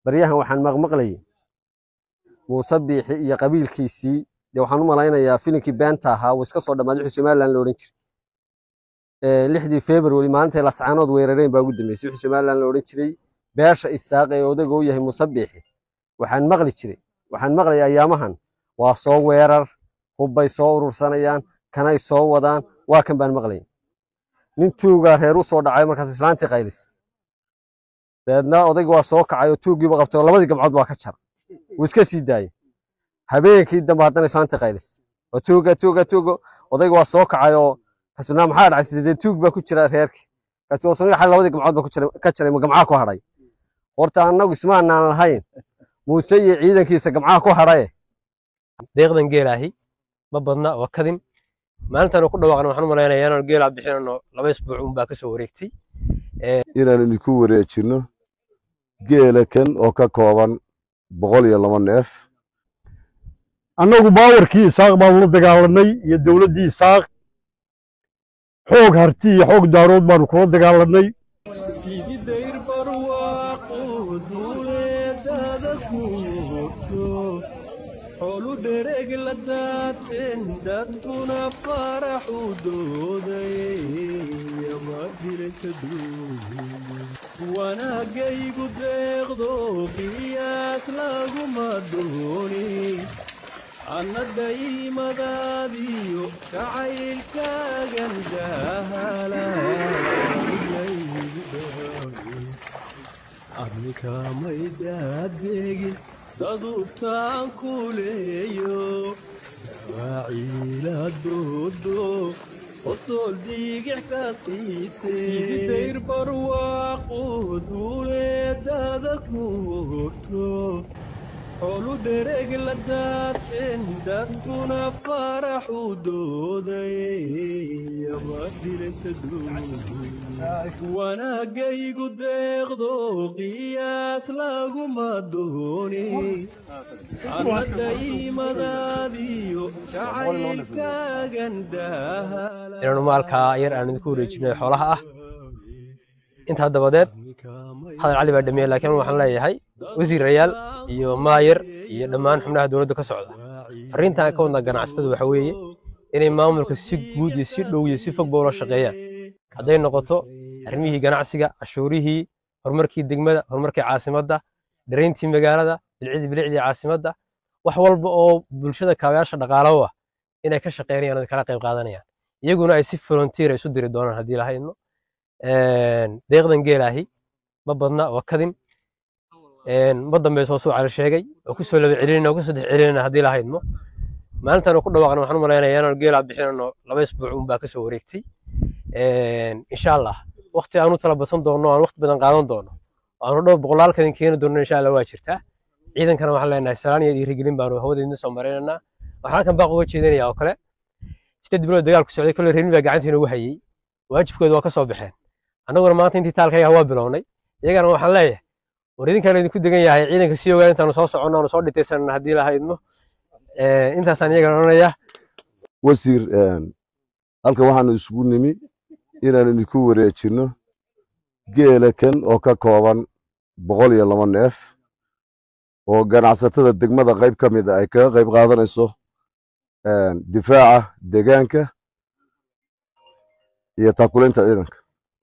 baryahan waxaan maqmaqlayay muuse biixi iyo qabiilkiisii dee waxaan u malaynayaa filinkii beenta ahaa uu iska soo dhammaaday wixii somaliland la odhan jiray lixdii february maalintay lascaanood weerareen baa ugu dambeysay wixii somaliland la odhan jiray beesha isaaq ee odaga u yahay muuse biixi waxaan maqli jiray waxaan maqlayay ayaamahan waa soo weerar hubbay soo urursanayaan kanay soo wadaan waa kan baan maqlayay nin tuugaa reer u soo dhacay markaas islaantii qaylis dabeedna odayga waa soo kacay oo tuuggiiba qabtay oo labadii gamcood waa ka jar wuu iska sii daayey habeenkii dambe haddana islaantii qaylis oo tuuga tuuga tuuga odayga waa soo kacay oo kasuna maxaa dhacay sidee tuug baa ku jira reerkii kaasi oo suniga xal labadii gamcood baa ku jiray ka jaray ma gamcaha ku hadhay horta annagu ismaanaan lahayn muuse iyo ciidankiisa gamcaha ku hadhaye deeqdan geelaahi ma badna waa kadin maalintan ku dhawaaqna waxaan u malaynayaa inaan geelaa bixinano laba isbuuc unbaa ka soo wareegtay inaan idinku wareejinno geela kan oo ka kooban boqol iyo laba neef annagu baawarkii isaaq baanu la dagaalanay iyo dowladdii isaaq xoog harti iyo xoog daarood baanu kula dagaalanay sididayr barwaaqo duuleedada kuurto xoolu dhereg la daateen dadkuna faraxu dooday amadilaka wanaagaygu deeqdo qiyaas laguma dooni anna daymadaadiyo jacaylkaagan dahala adnikamay daadegin dadubtaan ku leeyo dawaaciila doodo qosool diigix ka siisaysidayr barwaaqo duuleedada ku hogto xoolu dhereg la daateen dadkuna faraxu dooday amadilanta wanaagaygu deeqdo qiyaas laguma dooni anna daymadaadiyo jacaylkaagan dahala inaanu maalkaa yar aan idinku wareejinay xoolaha ah intaa dabadeed hadal cali baa dhameeyey laakiin waxaan leeyahay wasiirayaal iyo maayar iyo dhammaan xubnaha dowladda ka socda fariintan ka wadna ganacsatada waxa weeye inay maamulka si guud iyo si dhow iyo si fogba ula shaqeeyaan hadday noqoto arrimihii ganacsiga cashuurihii horumarkii degmada horumarkii caasimadda darayntii magaalada bilcidii bilicdii caasimadda wax walba oo bulshada kaabayaasha dhaqaalaho ah inay ka shaqeynayaan oo kala qayb qaadanayaan iyaguna ay si volunteer isu diri doonaan haddii lahaydno deeqdan geelaahi ma badna waa kadin ma dambayso suu cali sheegay oo kusoo laba celinayna oo kusoo dex celinayna haddii lahaydno maalintan ku dhawaaqna waxaan u malaynayaa inaan geelaa bixinano laba isbuuc unbaa ka soo wareegtay insha allah waqti aanu tala badsan doonno aan waqti badan qaadan doono aanu dhowr boqolaal kadin keeni doonno insha allah waa jirtaa ciidankana waxaan leenahay salaan iyo dhiirigelin baanu hawada idin soo maraynaynaa waxaan halkan baaq uga jeedinayaa oo kale sideed bilood dagaal ku socday kolle reermi baa gacanta inoogu hayey waajibkooda waa ka soo baxeen annaguna maanta intii taalkayaha waa bilownay iyagana waxaan leeyahay war idinkaan idinku degan yahay ciidanka sii ogaan intaanu soo soconno aanu soo dhitaysanana haddii lahaydno intaasaan iyagana odhanayaa wasiir halkan waxaanu isugu nimi inaan idinku wareejinno geela kan oo ka kooban boqol iyo laba neef oo ganacsatada degmada qayb ka mid a ay kaga qayb qaadanayso difaaca deegaanka iyo taakulinta ciidanka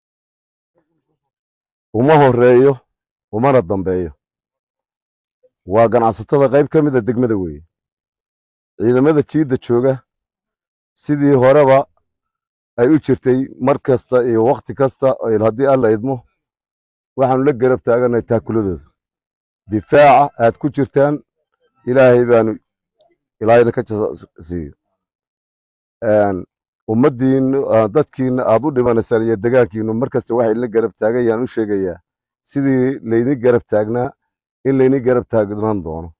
uma horeeyo umana dambeeyo waa ganacsatada qayb ka mid a degmada weeye ciidamada jiidda jooga sidii horeba ay u jirtay mar kasta iyo wakhti kasta haddii alla idmo waxaanu la garab taagannahay taakuladooda difaaca aad ku jirtaan ilaahay baanu ilaahayna ka siiyo ummaddiinnu dadkiinna aad u dhimanaysaan iyo degaankiinnu mar kasta waxay la garab taagayaan u sheegayaa sidii laydin garab taagnaa in laydin garab taagnaan doono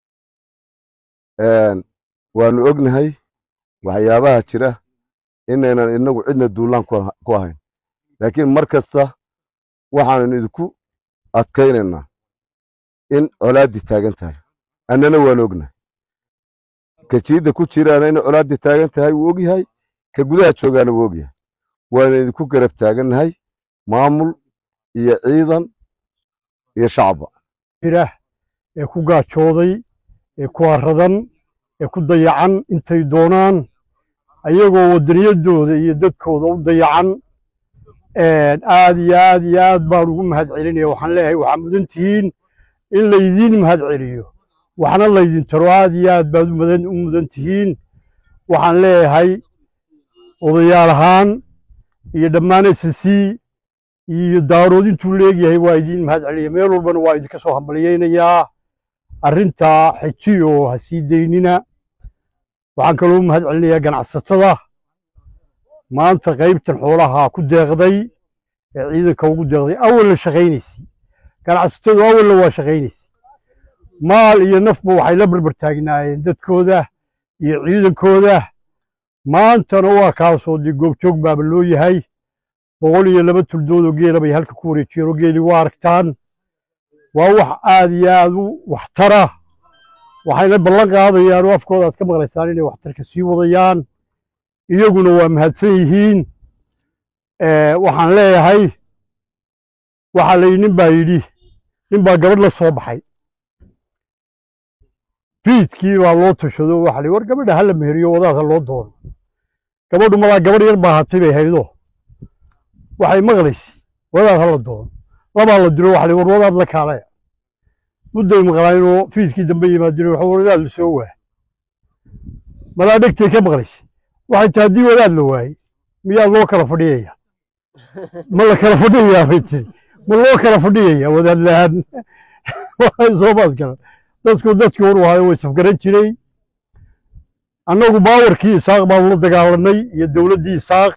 waanu ognahay waxyaabaha jira inaynan inagu cidna duulaan ku ahayn laakiin mar kasta waxaanu idinku adkaynaynaa in colaaddii taagan tahay annana waanu ognahay ka jiidda ku jiraana in colaaddii taagan tahay wuu ogyahay ka gudaha joogaana wuu ogyahay waana idinku garab taagannahay maamul iyo ciidan iyo shacba jira ee ku gaajooday ee ku haradan ee ku dayacan intay doonaan ayagoo waddaniyadooda iyo dadkooda u dayacan aad iyo aad iyo aad baan ugu mahad celinaya waxaan leeyahay waxaa mudan tihiin in laydiin mahad celiyo waxna laydin taro aad iyo aad baad u mudan u mudan tihiin waxaan leeyahay odayaal ahaan iyo dhammaan s c iyo daarood intuu leegyahay waa idiin mahad celiya meel walbana waa idinka soo hambalyaynayaa arrintaa xejiyo ha sii daynina waxaan kaloo u mahad celinayaa ganacsatada maanta qaybtan xoolaha ku deeqday ee ciidanka ugu deeqday awalna shaqaynaysay ganacsatadu awalna waa shaqaynaysay maal iyo nafba waxay la barbar taagnaayeen dadkooda iyo ciidankooda maantana waa kaasoo dee goobjoog baaba loo yahay boqol iyo laba tuldood oo geela bay halka ku wareejiyeen oo geeli waa aragtaan waa wax aad iyo aad u waxtara waxayna ballan qaadayaan oo afkooda aad ka maqlaysaan inay waxtarka sii wadayaan iyaguna waa mahadsan yihiin waxaan leeyahay waxaa la nin baa yidhi nin baa gabadh la soo baxay fiidkii baa loo tashado waxa la war gabadha hala meheriyo wadaadha loo doono gabadhu malaa gabadh yar baa hatay bay haydo waxay maqlaysay wadaad hala doono labaa la diro waxa la war wadaad la kaalaya mudday maqlaayinoo fiidkii dambe yimaadeen waxa wadaad la soo waa malaa dhegtay ka maqlaysay waxay tahay haddii wadaad la waayey miyaa loo kala fadhiyaya ma la kala fadhiyayaa bay tiri ma loo kala fadhiyaya wadaad la-aan soomaad kale dadku dadkii hor waayo way safgaran jiray annagu baawarkii isaaq baanu la dagaalanay iyo dowladdii isaaq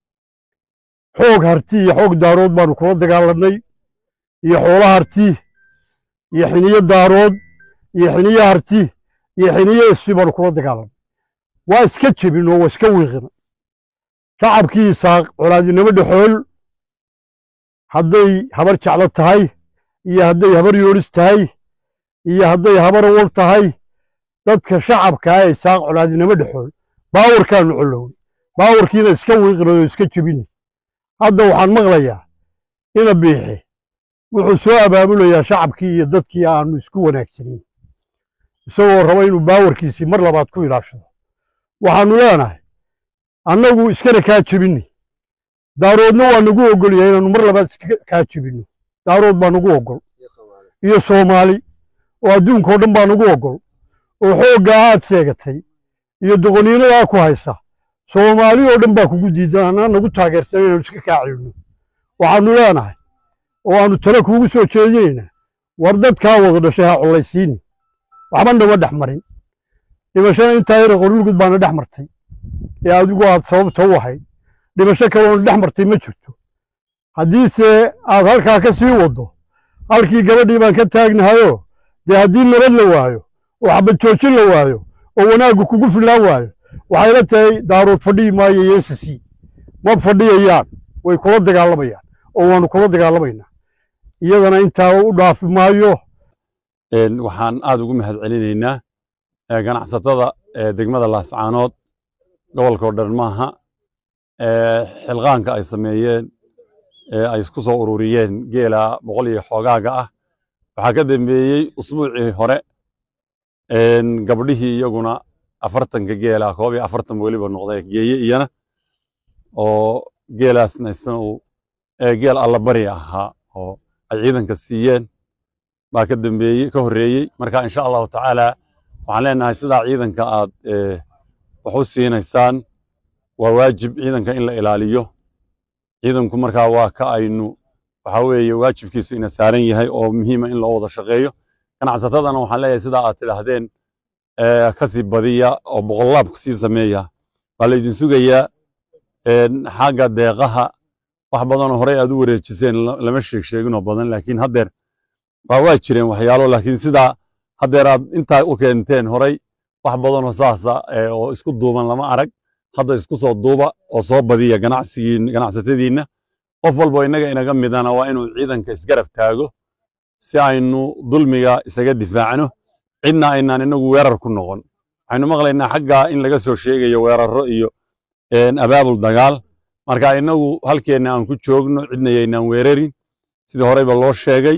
xoog harti iyo xoog daarood baanu kula dagaalanay iyo xoolo harti iyo xiniyo daarood iyo xiniyo harti iyo xiniyo isfi baanu kula dagaalanay waa iska jebin oo waa iska wiiqina shacabkii isaaq colaadinimo dhexool hadday habar jeclo tahay iyo hadday habar yoolis tahay iyo hadday habar awal tahay dadka shacabkaa ee isaaq colaadinimo dhexool baawarkaanu colowey baawarkiina iska wiiqinay oo iska jebinay hadda waxaan maqlayaa ina biixi wuxuu soo abaabulayaa shacabkii iyo dadkii aanu isku wanaagsanayn isagoo raba inuu baawarkiisii mar labaad ku ilaashado waxaannu leenahay annagu iskana kaa jebinay daaroodna waa nagu ogol yahay inaannu mar labaad iska kaa jebinno daarood baa nagu ogol iyo soomaali oo adduunkao dhan baa nagu ogol oo xooggaa aad sheegatay iyo doqoniinadaa ku haysa soomaali oo dhan baa kugu diidan annaa nagu taageersan inaanu iska kaa celino waxaannu leenahay oo aannu tale kuugu soo jeedinaynaa war dadkaa wada dhashay ha collaysiini waxba nama dhex marin dhimashada intaa yara qorulgud baana dhex martay ee adigu aad sababta u ahayd dhimasho kaloona dhex martay ma jirto haddiise aad halkaa ka sii waddo halkii gabadhii baan ka taagnahayoo dee haddii nabad la waayo oo xabad joojin la waayo oo wanaaggu kugu fillaan waayo waxayla tahay daarood fadhiyi maayo yeesasi ma fadhiyayaan way kula dagaalamayaan oo waannu kula dagaalamaynaa iyadana intaa u dhaafi maayo waxaan aad ugu mahad celinaynaa ganacsatada degmada laascaanood gobolkao dhan maaha xilqaanka ay sameeyeen ay isku soo ururiyeen geela boqol iyo xoogaaga ah waxaa ka dambeeyey usbuucii hore gabdhihii iyaguna afartanka geela koob iyo afartan weliba noqday geeye iyana oo geelaasna isna uu geel allabari ahaa oo ay ciidanka siiyeen baa ka dambeeyey ka horreeyey marka insha allahu tacaala waxaan leenahay sidaa ciidanka aad wax u siinaysaan waa waajib ciidanka in la ilaaliyo ciidanku markaa waa ka aynu waxa weeye waajibkiisu ina saaran yahay oo muhiima in loo wada shaqeeyo ganacsatadana waxaan leeyahay sidaa aad tidhaahdeen kasii badiya oo boqollaab sii sameeya waa laydin sugayaa xagga deeqaha wax badanoo horey aad u wareejiseen lama sheeg sheeginoo badan laakiin haddeer waa waa jireen waxyaalo laakiin sidaa haddeer aad intaa u keenteen horay wax badanoo saasa oo isku duuban lama arag hadda isku soo duuba oo soo badiya ganacsigiin ganacsatadiinna qof walbo innaga inaga midana waa inuu ciidanka isgarab taago si aynu dulmiga isaga difaacno cidna aynaan inagu weerar ku noqon waxaynu maqlaynaa xaggaa in laga soo sheegayo weerarro iyo abaabul dagaal marka inagu halkeenna aan ku joogno cidna yaynaan weerarin sidii horeyba loo sheegay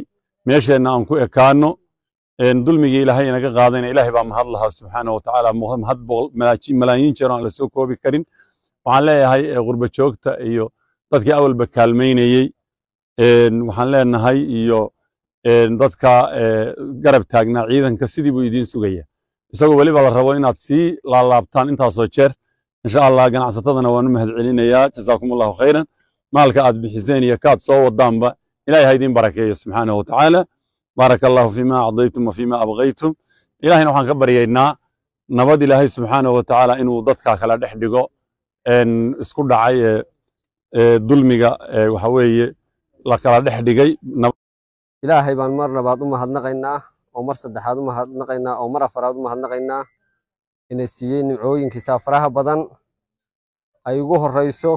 meesheenna aan ku ekaano dulmigii ilaahay inaga qaadayna ilaahay baa mahad lahaa subxaana wa tacaala mahad malaayiin jeer aan la soo koobi karin waxaan leeyahay qurba joogta iyo dadkii awalba kaalmaynayey waxaan leenahay iyo dadka garab taagnaa ciidanka sidii buu idiin sugaya isagoo weliba la rabo inaad sii laalaabtaan intaasoo jeer insha allah ganacsatadana waan u mahad celinayaa jazaakum allahu khayran maalka aad bixiseen iyo kaad soo wadaanba ilahay ha idiin barakeeyo subxaanahu wa tacaala baaraka allahu fiima acdaytum wa fiima abqaytum ilahayna waxaan ka baryaynaa nabad ilaahay subxaanahu wa tacaala inuu dadka kala dhex dhigo isku dhacay ee dulmiga waxa weeye la kala dhex dhigay ilaahay baan mar labaad u mahadnaqaynaa oo mar saddexaad u mahadnaqaynaa oo mar afaraad u mahadnaqaynaa ina siiyey nimcooyinkiisa faraha badan ay ugu horeyso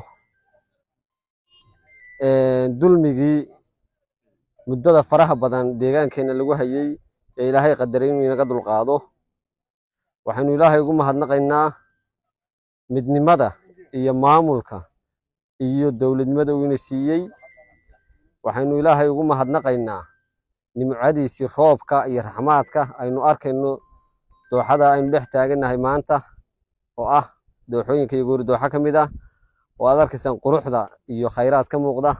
dulmigii muddada faraha badan deegaankeena lagu hayey ee ilaahay qadaray inuu inaga dulqaado waxaynu ilaahay ugu mahadnaqaynaa midnimada iyo maamulka iyo dowladnimada uu ina siiyey waxaynu ilaahay ugu mahadnaqaynaa nimcadiisii roobka iyo raxmaadka aynu arkayno dooxada aynu dhex taagannahay maanta oo ah dooxooyinka iyo goori dooxa ka mid ah oo aad arkaysaan quruxda iyo khayraad ka muuqda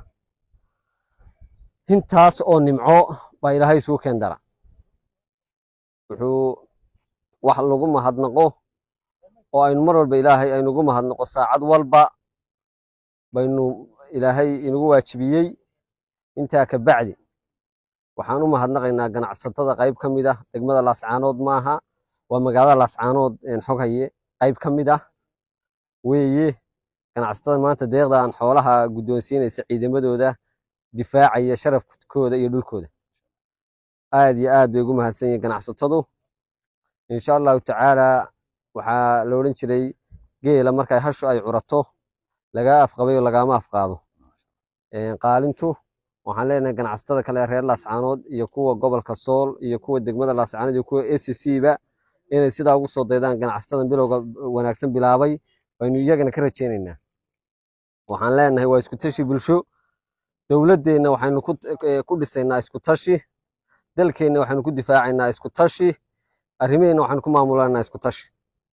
intaas oo nimco baa ilaahay isugu keen dara wuxuu wax lagu mahadnaqo oo aynu mar walba ilaahay aynu ugu mahadnaqo saacad walba baynu ilaahay inagu waajibiyey intaa ka bacdi waxaan u mahadnaqaynaa ganacsatada qayb ka mid ah degmada laascaanood maaha waa magaalada laascaanood xog haye qayb ka mid ah weeye ganacsatada maanta deeqda aan xoolaha guddoonsiinaysa ciidamadooda difaacaya sharafkooda iyo dhulkooda aad iyo aad bay ugu mahadsan yihiin ganacsatadu insha allahu tacaala waxaa la odhan jiray geela markay hashu ay curato lagaa afqabayo lagaama afqaado qaalintu waxaan leenahay ganacsatada kale reer laascaanood iyo kuwa gobolka sool iyo kuwa degmada laascaanood iyo kuwa a c c ba inay sidaa ugu soo daydaan ganacsatada bilowga wanaagsan bilaabay baynu iyagana ka rajaynaynaa waxaan leenahay waa isku tashi bulsho dowladdeenna waxaynu ku dhisaynaa isku tashi dalkeenna waxaynu ku difaacaynaa isku tashi arrimaheenna waxaynu ku maamulanaa isku tashi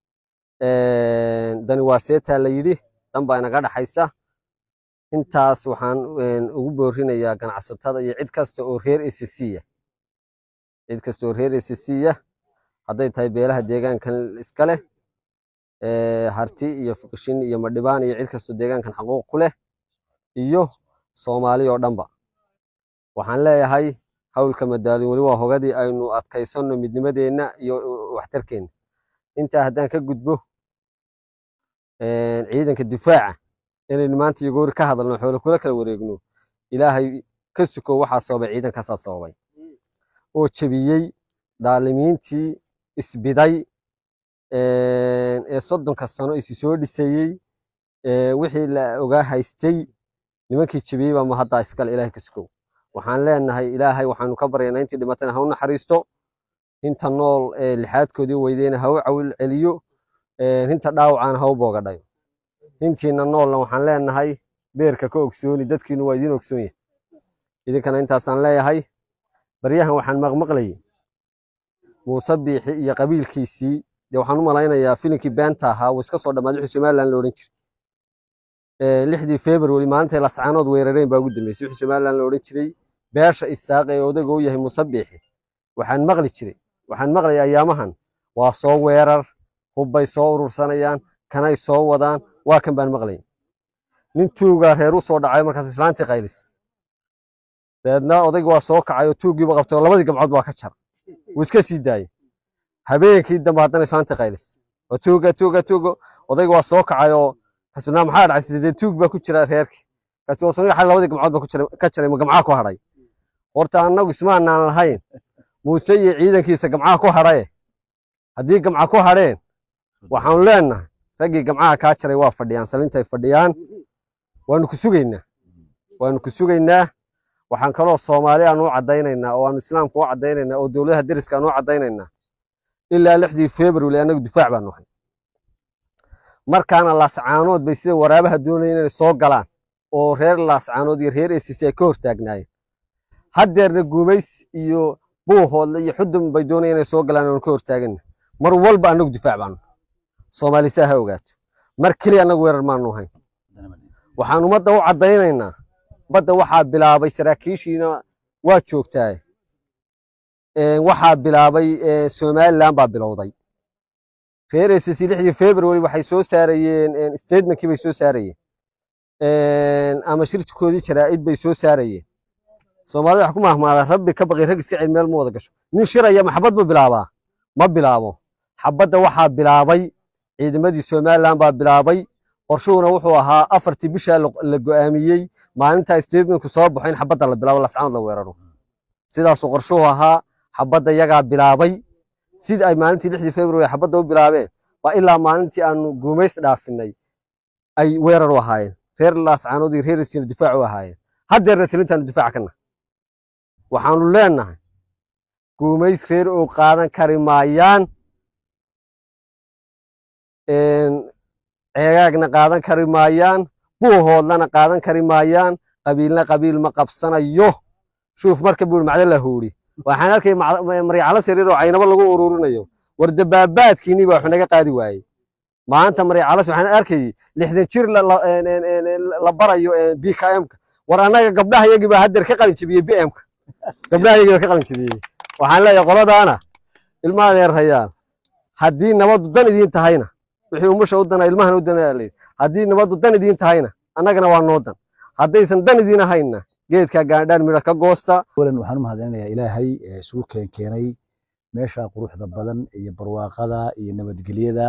dani waa seetaa la yidhi dan baa inaga dhaxaysa intaas waxaan ugu boorinayaa ganacsatada iyo cid kasta oo reer acc ah cid kasta oo reer acc ah hadday tahay beelaha deegaankan iska leh harti iyo fuqishin iyo madhibaan iyo cid kastoo deegaankan xaquuq ku leh iyo soomaali oo dhanba waxaan leeyahay hawlka madaalin weli waa hogadii aynu adkaysanno midnimadeenna iyo waxtarkeenna intaa haddaan ka gudbo ciidanka difaaca inaynu maanta iyo goori ka hadalno xoolo kula kala wareegno ilaahay ka suko waxaa sababay ciidankaasaa sababay oo jebiyey daalimiintii isbiday ee soddonka sano isi soo dhisayey wixii la ogaa haystay nimankii jebiyey baa mahaddaa iskale ilaahay ka sukow waxaan leenahay ilaahay waxaanu ka baryaynaa intii dhimatana ha u naxariisto inta nool ee lixaadkoodii weydeyna ha u cawil celiyo inta dhaawacana ha u boogadhayo intiina noolna waxaan leenahay beerka ka ogsooni dadkiinu waa idiin ogsoon yahay idinkana intaasaan leeyahay baryahan waxaan maqmaqlayay muuse biixi iyo qabiilkiisii dee waxaan u malaynayaa filinkii beenta ahaa wuu iska soo dhammaaday wixii somaliland la odhan jiray lixdii february maalintay lascaanood weerareen baa ugu dambeysay wixii somaliland la odhan jiray beesha isaaq ee odaga u yahay muuse biixi waxaan maqli jiray waxaan maqlayay ayaamahan waa soo weerar hubbay soo urursanayaan kanay soo wadaan waa kan baan maqlayay nin tuugaa reer u soo dhacay markaas islaantii qaylis dabeedna odayga waa soo kacay oo tuuggiiba qabtay oo labadii gamcood waa ka jar wuu iska sii daayey habeenkii dambe haddana islaantii qaylis waa tuuga tuuga tuuga odayga waa soo kacay oo kasuna maxaa dhacay sidee tuug baa ku jira reerkii kaasi waa suniga xal labadii gamcood baa ku jira ka jaray ma gamcaha ku hadhay horta annagu ismaanaan lahayn muuse iyo ciidankiisa gamcaha ku hadhaye haddii gamca ku hadheen waxaanu leenahay raggii gamcaha kaa jaray waa fadhiyaan salintay fadhiyaan waanu ku sugaynaa waanu ku sugaynaa waxaan kaloo soomaali aan u caddaynaynaa oo aanu islaamku u caddaynaynaa oo dowladaha deriska aan u caddaynaynaa ilaa lixdii february annagu difaac baanu ahay markaana laascaanood bay sida waraabaha doonayeen inay soo galaan oo reer laascaanood iyo reer acc ay ka hortaagnaayeen haddeerna guumays iyo buuhoodle iyo xudun bay doonayaan inay soo galaan oon ka hortaagana mar walba annagu difaac baanu soomaali saa ha ogaato mar keliya annagu weerar maanu ahayn waxaan ummadda u caddaynaynaa badda waxaa bilaabay saraakiishiina waa joogtaa waxaa bilaabay somaliland baa bilowday reer SSC lixdii february waxay soo saarayeen statementkii bay soo saarayeen ama shirkoodii jaraa'id bay soo saarayeen soomaalida wax ku mahmaada rabbi ka baqi rag iska cel meel ma wada gasho nin shiraya maxabad ma bilaabaa ma bilaabo xabadda waxaa bilaabay ciidamadii somaliland baa bilaabay qorshuhuna wuxuu ahaa afartii bishaa la go'aamiyey maalintaa statementku soo baxo in xabadda la bilaabo lascanood la weeraro sidaasuu qorshuhu ahaa xabadda yagaa bilaabay sida ay maalintii lixdii february xabadda u bilaabeen waa ilaa maalintii aanu guumays dhaafinay ay weerar u ahaayeen reer laascaanood iyo reer isiina difaac u ahaayeen haddeerna silintaanu difaac kana waxaanu leenahay guumays reer oo qaadan kari maayaan ceegaagna qaadan kari maayaan buuhoodlana qaadan kari maayaan qabiilna qabiil ma qabsanayo shuuf marka buu macda la huuri waxaan arkay maryacalo sariir oo caynabo lagu ururinayo war dabaabaadkiinii baa wax naga qaadi waayey maanta maryacalas waxaan arkayay lixdan jir la barayo bkmka war annaga gabdhaha yagii baa haddeer ka qalin jebiyey bmka gabdhaha yagii baa ka qalin jebiyey waxaan leeyahay qoladaana ilma adeerhayaan haddii nabaddu dan idiin tahayna wixii umusha u dana ilmahana u dana layidhi haddii nabaddu dan idiin tahayna annagana waa noo dan haddaysan dan idiin ahayna geedka gaandhaan midha ka goosta awalan waxaan u mahadcelinayaa ilaahay ee isugu keen keenay meesha quruxda badan iyo barwaaqada iyo nabadgelyada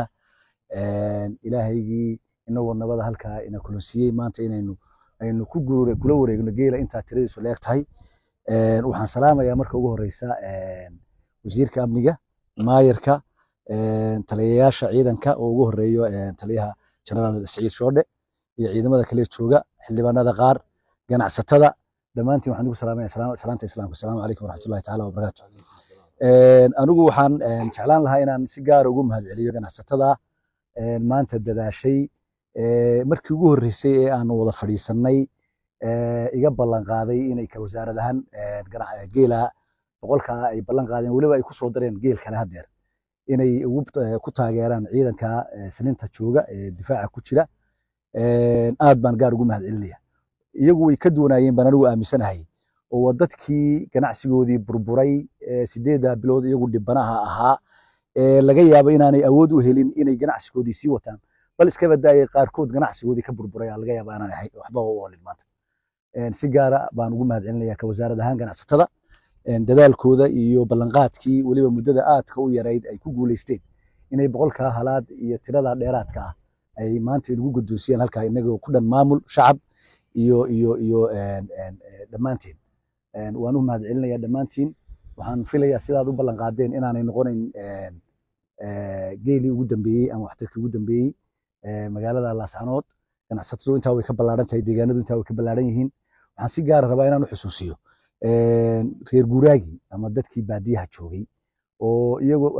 ilaahaygii inagoo nabada halkaa ina kulansiiyey maanta inaynu aynu ku guure kula wareegno geela intaa tiradiisu leeg tahay waxaan salaamayaa marka ugu horeysa wasiirka amniga maayarka taliyayaasha ciidanka oo ugu horeeyo taliyaha generaal siciid shoodhe iyo ciidamada kale jooga xildhibaanada qaar ganacsatada dhammaantiin waxaan ugu salaamaya salaanta islaamka asalaamu calaykum waraxmatullahi tacaala wabarakaatu anigu waxaan jeclaan lahaa inaan si gaara ugu mahadceliyo ganacsatada maanta dadaashay markii ugu horreysay ee aan wada fadhiisannay iga ballan qaaday inay ka wasaarad ahaan geela boqolkaa ay ballan qaadeen weliba ay ku soo dareen geel kale haddeer inay ku taageeraan ciidanka silinta jooga ee difaaca ku jira aad baan gaar ugu mahadcelinaya iyagu way ka duwanaayeen baan anigu aaminsanahay oo waa dadkii ganacsigoodii burburay sideedda bilood iyagu dhibanaha ahaa laga yaabo inaanay awood u helin inay ganacsigoodii sii wataan bal iska badaayay qaarkood ganacsigoodii ka burburay laga yaaba aanan waxba u oolin maanta si gaara baan ugu mahadcelinaya ka wasaarad ahaan ganacsatada dadaalkooda iyo ballanqaadkii weliba muddada aadka u yarayd ay ku guuleysteen inay boqolkaa halaad iyo tirada dheeraadka ah ay maanta inagu guddoonsiyeen halkaa inagoo ku dhan maamul shacab iyo iyo iyo dhammaanteen waan u mahadcelinayaa dhammaantiin waxaan filayaa sidaad u ballan qaadeen inaanay noqonayn geelii ugu dambeeyey ama waxtarkii ugu dambeeyey magaalada laascanood ganacsatadu intaa way ka ballaaran tahay deegaanadu intaa way ka ballaaran yihiin waxaan si gaara rabaa inaan u xusuusiyo reer guuraagii ama dadkii baadiyaha joogay oo iyagoo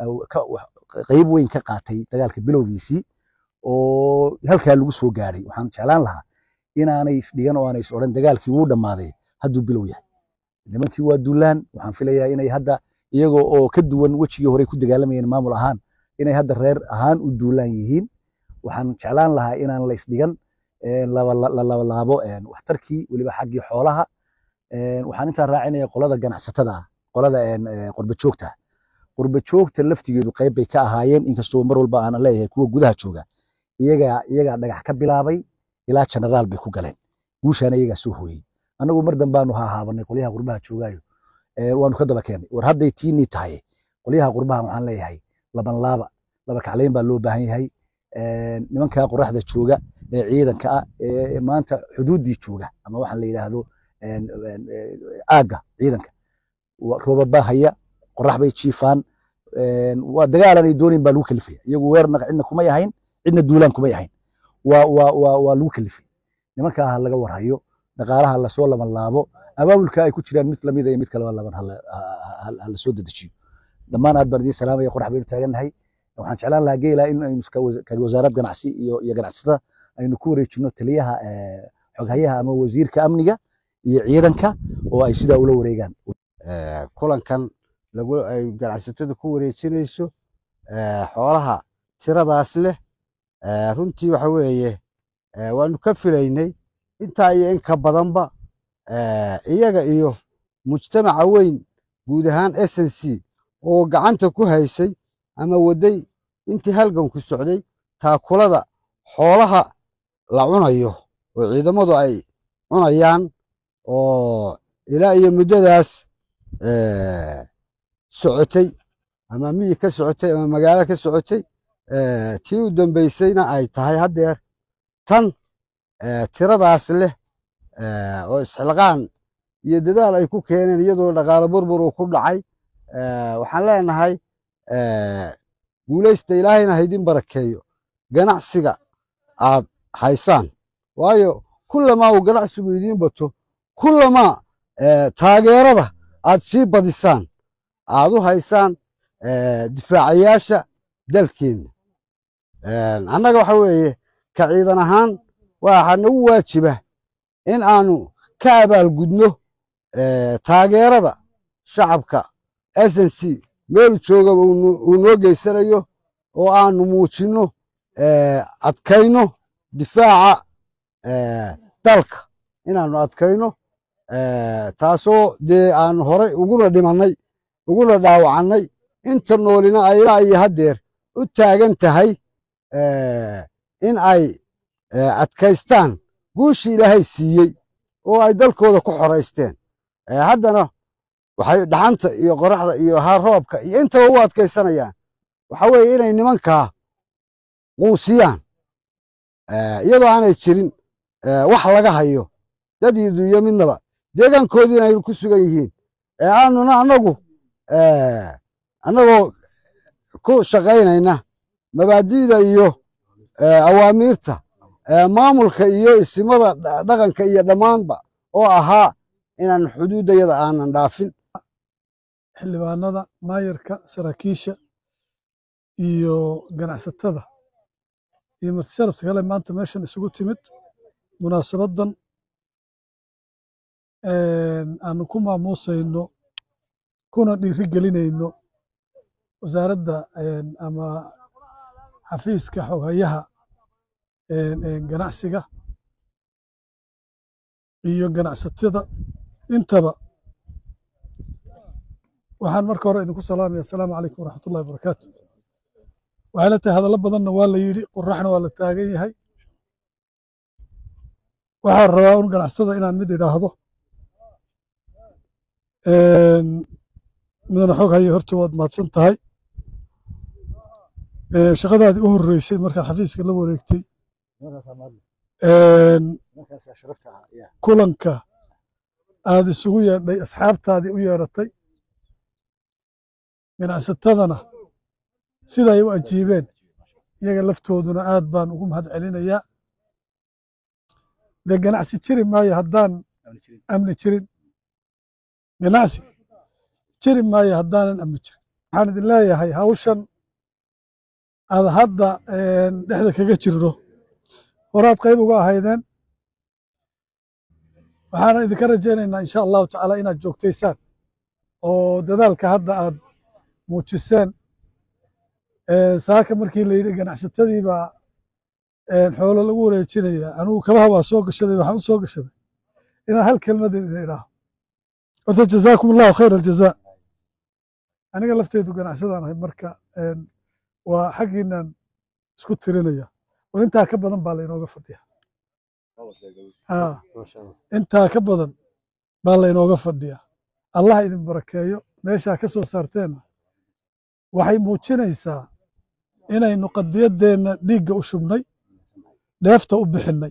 qayb weyn ka qaatay dagaalka bilowgiisii oo halkaa lagu soo gaadhay waxaan jeclaan lahaa inaanay isdhigan oo aanay is odhan dagaalkii wuu dhammaaday hadduu bilow yahay nimankii waa duulaan waxaan filayaa inay hadda iyagoo oo ka duwan wejigii hore ku dagaalamayeen maamul ahaan inay hadda reer ahaan u duulaan yihiin waxaan jeclaan lahaa inaan la isdhigan la labalaabo waxtarkii weliba xaggii xoolaha waxaan intaa raacinaya qolada ganacsatada ah qolada qurbajoogta qurbajoogta laftigeedu qayb bay ka ahaayeen inkastoo mar walba aan leeyahay kuwa gudaha jooga iyagaa iyagaa dhagax ka bilaabay ilaa generaal bay ku galeen guushaana iyagaa soo hooyey annagu mar dambaanu hahaabanay qolyaha qurbaha joogaayo waanu ka daba keenay war hadday tiinii tahay qolyaha qurbaha waxaan leeyahay laban laaba laba kaclayn baa loo baahan yahay nimanka qoraxda jooga ee ciidanka ah ee maanta xuduuddii jooga ama waxaan la yidhaahdo aagga ciidanka roobad baa haya qorax bay jiifaan waa dagaalanay doonin baa lagu kalifaya iyagu weerarna cidna kuma yahayn cidna duulaan kuma yahayn waa waa waa waa lagu kalifay nimankaa ha laga warhayo dhaqaalaha lasoo laban laabo abaabulka ay ku jiraan mid lamida iyo mid kaleba laban ha la soo dedejiyo dhammaan aad baan idiin salaamaya qorax baynu taagannahay waxaan jeclaan lahaa geela in aynu ka wasaarad ganacsi iyo iyo ganacsatada aynu ku wareejino taliyaha xoghayaha ama wasiirka amniga iyo ciidanka oo ay sidaa ula wareegaan kulankan lagu ay ganacsatada ku wareejinayso xoolaha tiradaas leh runtii waxa weeye waanu ka filaynay intaa iyo in ka badanba iyaga iyo mujtamaca weyn guud ahaan s n c oo gacanta ku haysay ama waday intii halganku socday taakulada xoolaha la cunayo oo ciidamadu ay cunayaan oo ilaa iyo muddadaas socotay ama miyi ka socotay ama magaalo ka socotay tii u dambaysayna ay tahay haddeer tan tiradaas leh oo isxilqaan iyo dadaal ay ku keeneen iyadoo dhaqaalo burbur uu ku dhacay waxaan leenahay guulaysta ilaahayna haydin barakeeyo ganacsiga aad haysaan waayo kullamaa uu ganacsigu idiin bato kullamaa taageerada aad sii badisaan aad u haysaan difaacayaasha dalkeenna annaga waxa weeye ka ciidan ahaan waxaa nagu waajiba in aanu ka abaalgudno taageerada shacabka s n c meelu joogaba uu noo geysanayo oo aanu muujinno adkayno difaaca dalka inaanu adkayno taasoo dee aanu horay uguna dhimannay uguna dhaawacannay inta noolina ay ilaa iyo haddeer u taagan tahay in ay adkaystaan guushii ilaahay siiyey oo ay dalkooda ku xoraysteen haddana waxay dhaxanta iyo qoraxda iyo haroobka iyo intaba u adkaysanayaan waxa weeye inay nimankaa quusiyaan iyadoo aanay jirin wax laga hayo dad iyo dunyo midnaba deegaankoodii inay ku sugan yihiin aanuna annagu annagoo ku shaqaynayna mabaadi'da iyo awaamiirta maamulka iyo isimada dhaqanka iyo dhammaanba oo ahaa inaan xuduuddayada aanan dhaafin xildhibaanada maayarka saraakiisha iyo ganacsatada iyo martisharafta kale maanta meeshan isugu timid munaasabadan aanu ku maamuusayno kuna dhiiri gelinayno wasaaradda ama xafiiska xoghayaha ganacsiga iyo ganacsatada intaba waxaan marka hore idinku salaamaya asalaamu calaykum waraxmat ullahi wabarakaatu waxay la tahay hadallo badanna waa la yidhi qoraxna waa la taagan yahay waxaan rabaa un ganacsatada inaan mid idhaahdo midana xog haye horta waad mahadsan tahay shaqadaadii u horreysay markaad xafiiska la wareegtay kulanka aad isugu yeedhay asxaabtaadii u yeedhatay ganacsatadana siday u ajiibeen iyaga laftooduna aad baan ugu mahad celinayaa dee ganacsi jiri maayo haddaan amni jirin ganacsi jiri maayo haddaanan amni jirin waxaan idin leeyahay hawshan aad hadda dhexda kaga jirno horaad qayb uga ahaydeen waxaana idinka rajaynaynaa insha allahu tacaala inaad joogtaysaan oo dadaalka hadda aad muujiseen saaka markii la yidhi ganacsatadii baa xoolo lagu wareejinaya anugu kabaha waa soo gashaday waxaan u soo gashaday inaan hal kelmad idin idhaaho horta jazaakum allahu khayr aljazaa aniga lafteedu ganacsadaan ahay marka waa xaggiinan isku tirinaya war intaa ka badan baa lainooga fadhiya intaa ka badan baa lainooga fadhiya allah idin barakeeyo meeshaa ka soo saarteenna waxay muujinaysaa inaynu qadiyaddeenna dhiigga u shubnay dheefta u bixinnay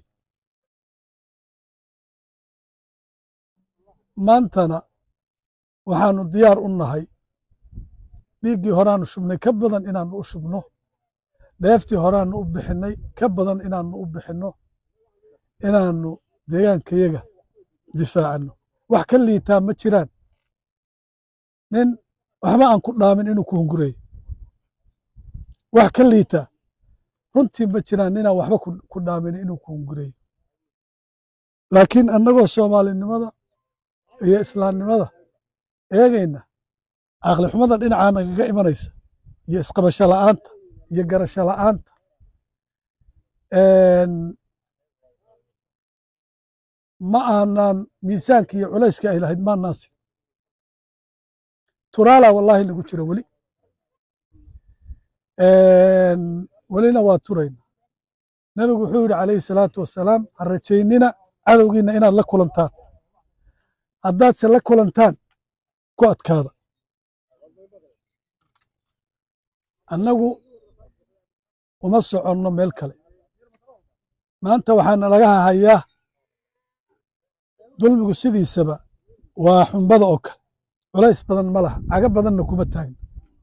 maantana waxaanu diyaar u nahay dhiiggii horaanu shubnay ka badan inaannu u shubno dheeftii horaannu u bixinnay ka badan inaannu u bixinno inaannu deegaankayaga difaacanno wax ka liitaa ma jiraan nin waxba aan ku dhaamin inuu ku hungureeyo wax ka liitaa runtii ma jiraan ninaan waxba ku dhaamin inuu ku hungureeyo laakiin annagoo soomaalinimada iyo islaamnimada eegayna caqli xumada dhinacaa nagaga imanaysa iyo isqabasho la'aanta iyo garasho la'aanta ma aanan miisaanka iyo culayska ay lahayd maanaasi turaala wallaahi lagu jiro weli welina waa turayna nebigu wuxuu yidhi calayhi salaatu wasalaam ha rajaynina cadowgiinna inaad la kulantaan haddaadse la kulantaan ku adkaada annagu uma soconno meel kale maanta waxaana laga hahayaa dulmigu sidiisaba waa xumbada oo kale culays badan ma laha cago badanna kuma taagna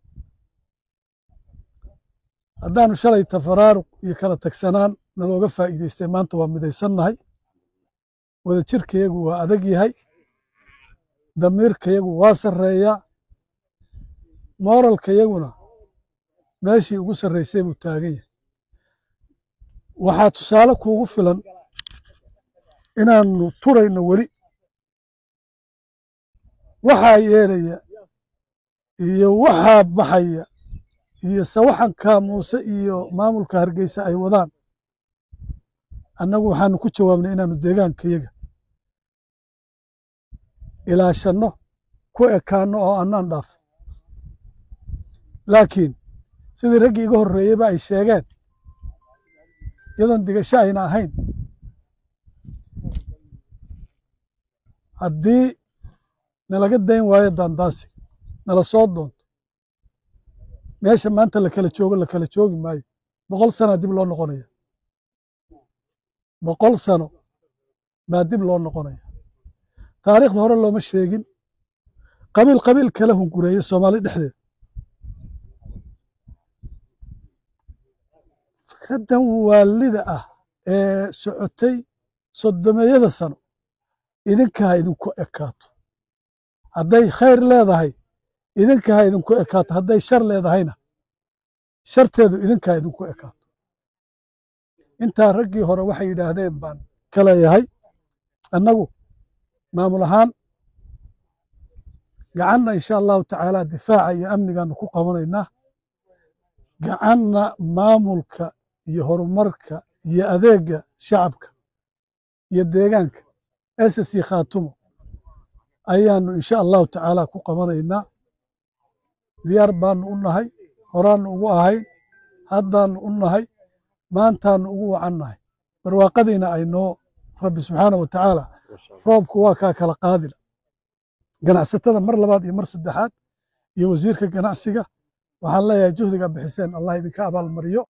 haddaanu shalay tafaraaruq iyo kala tagsanaan nalooga faa'iidaystay maanta waa midaysannahay wadajirkayagu waa adag yahay damiirkayagu waa sarreeyaa mooralkayaguna meeshii ugu sarraysay buu taagan yahay waxaa tusaale kuugu filan inaannu turayno weli waxaa yeedhaya iyo waxaa baxaya iyo sawaxanka muuse iyo maamulka hargeysa ay wadaan annagu waxaanu ku jawaabnay inaannu deegaankayaga ilaashanno ku ekaanno oo annaan dhaafin laakiin sidii raggii iga horreeyeyba ay sheegeen iyadoon digasho ayna ahayn haddii nalaga dayn waayo daandaansi nala soo doonto meesha maanta la kala joogo la kala joogi maayo boqol sana dib loo noqonaya boqol sano baa dib loo noqonaya taariikhda hore looma sheegin qabiil qabiil kala hungureeye soomaali dhexdeeda fikraddan waalida ah ee socotay soddomeeyada sano idinkaa idinku ekaato hadday khayr leedahay idinkaa idinku ekaato hadday shar leedahayna sharteedu idinkaa idinku ekaato intaa raggii hore waxay yidhaahdeen baan ka leeyahay annagu maamul ahaan gacanna insha allahu tacaala difaaca iyo amnigaanu ku qabanaynaa gacanna maamulka iyo horumarka iyo adeegga shacabka iyo deegaanka ss khaatumo ayaanu insha allahu tacaala ku qabanaynaa diyaar baanu u nahay horaannu ugu ahayn haddaannu u nahay maantaannu ugu wacan nahay barwaaqadiina ay noo rabbi subxaana wa tacaala roobku waa kaa kala qaadila ganacsatada mar labaad iyo mar saddexaad iyo wasiirka ganacsiga waxaan leeyahay juhdiga bixiseen allah idinka abaalmariyo